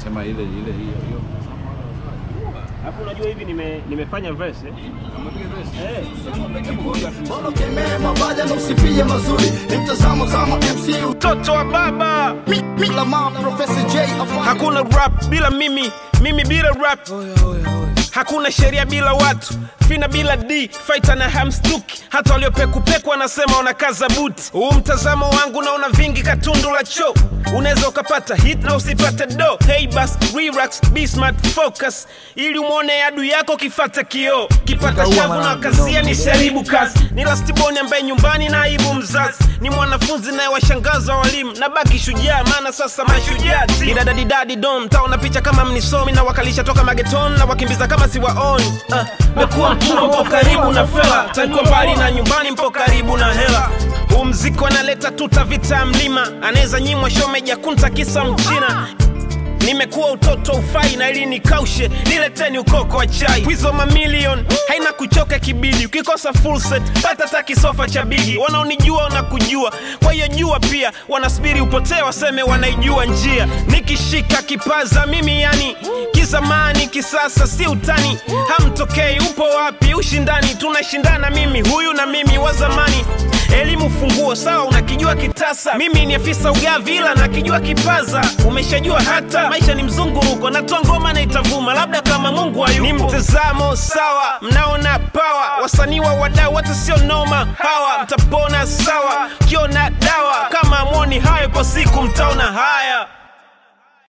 Sema ile ile hiyo hiyo. Alafu unajua hivi nime, nimefanya verse eh? Eh. Bora ukemee mabaya na usifie mazuri, ni mtazamo zama MC Mtoto wa baba, Mi- mi- Lamar, Professor J afanye hakuna rap bila mimi, mimi bila rap. Hakuna sheria bila watu, fina bila d fighter na hamstuki. Hata waliopekupeku wanasema wanakaza buti. Huu mtazamo wangu naona vingi katundu la cho, unaweza ukapata hit na usipate do. Hey bas, relax, be smart, focus, ili umwone adui yako kifata kioo. Kipata shavu na kazia ni sharibu kazi. Ni lastiboni ambaye nyumbani na aibu mzazi, ni mwanafunzi naye washangaza walimu, na baki shujaa, maana sasa mashujaa ti didadadidadi dom taona picha kama mnisomi na wakalisha toka mageton na wakimbiza kama siwaoni. Uh, mekuwa mtumwa mpo karibu na fela, takuwa mbali na nyumbani mpo karibu na hela. Huu mziki wanaleta tuta vita ya mlima, anaweza nyimwa shomeja kunta kisa mchina nimekuwa utoto ufai na ili nikaushe nileteni ukoko wa chai wizo mamilion haina kuchoka kibidi ukikosa full set pata hata kisofa cha bigi wanaonijua wanakujua kwa hiyo jua pia wanasubiri upotee waseme wanaijua njia nikishika kipaza mimi yani kizamani kisasa si utani hamtokei upo wapi ushindani tunashindana mimi huyu na mimi wa zamani elimu funguo sawa unakijua kitasa mimi ni afisa ugavi ila nakijua kipaza umeshajua hata maisha ni mzunguruko natoa ngoma na itavuma labda kama mungu hayupo ni mtazamo sawa mnaona pawa wasanii wa wadau hata sio noma hawa mtapona sawa kiona dawa kama amoni hayo kwa siku mtaona haya